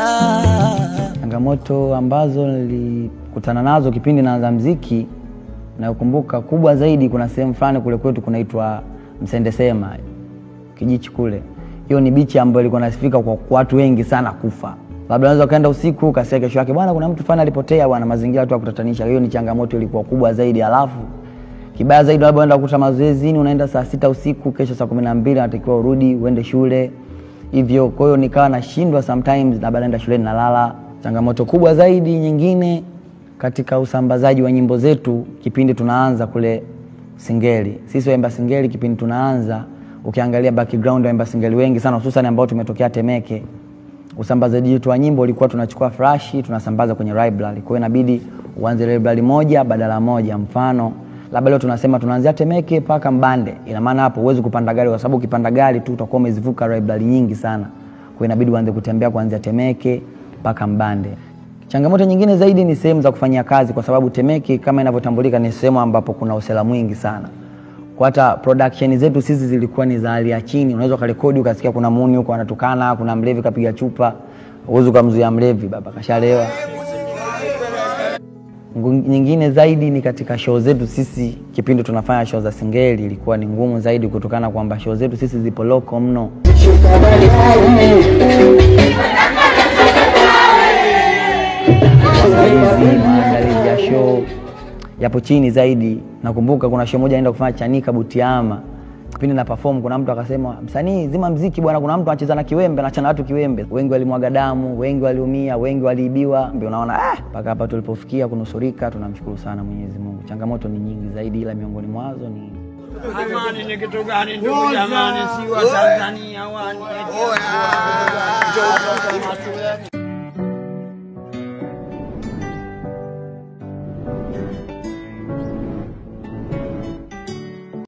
Changamoto ambazo nilikutana nazo kipindi naanza mziki, nayokumbuka kubwa zaidi, kuna sehemu fulani kule kwetu kunaitwa Msendesema Kijichi kule. Hiyo ni bichi ambayo ilikuwa nasifika kwa watu wengi sana kufa. Labda unaweza ukaenda usiku ukasikia kesho yake bwana, kuna mtu fulani alipotea bwana, mazingira tu ya kutatanisha. Hiyo ni changamoto ilikuwa kubwa zaidi. Alafu kibaya zaidi, labda unaenda kukuta mazoezini, unaenda saa sita usiku, kesho saa kumi na mbili unatakiwa urudi uende shule hivyo. Kwa hiyo nikawa nashindwa sometimes, labda naenda shuleni nalala. Changamoto kubwa zaidi nyingine katika usambazaji wa nyimbo zetu kipindi tunaanza kule Singeli, sisi waimba Singeli kipindi tunaanza, ukiangalia background waimba Singeli wengi sana, hususan ambao tumetokea Temeke, usambazaji wetu wa nyimbo ulikuwa tunachukua flashi tunasambaza kwenye library. Kwa hiyo inabidi uanze library moja badala moja. Mfano labda leo tunasema tunaanzia Temeke mpaka Mbande, ina maana hapo huwezi kupanda gari, kwa sababu ukipanda gari tu utakuwa umezivuka library nyingi sana. Kwa hiyo inabidi uanze kutembea kuanzia Temeke mpaka Mbande. Changamoto nyingine zaidi ni sehemu za kufanyia kazi, kwa sababu Temeke kama inavyotambulika ni sehemu ambapo kuna usela mwingi sana. Kwa hata production zetu sisi zilikuwa ni za hali ya chini. Unaweza ukarekodi ukasikia kuna muni huko anatukana, kuna mlevi kapiga chupa, uwezi ukamzuia mlevi, baba kashalewa. Ngu- Nyingine zaidi ni katika show zetu sisi, kipindi tunafanya show za Singeli ilikuwa ni ngumu zaidi, kutokana kwamba show zetu sisi zipo loko mno. Maandalizi maandalizi ya show yapo chini zaidi. Nakumbuka kuna show moja naenda kufanya Chanika Butiama, kipindi na perform, kuna mtu akasema, msanii zima mziki bwana, kuna mtu anacheza na kiwembe, anachana watu kiwembe. Wengi walimwaga damu, wengi waliumia, wengi waliibiwa. Ndio unaona ah, mpaka hapa tulipofikia kunusurika, tunamshukuru sana Mwenyezi Mungu. Changamoto ni nyingi zaidi, ila miongoni mwazo ni Amani ni kitu gani ndugu jamani, si wa Tanzania wani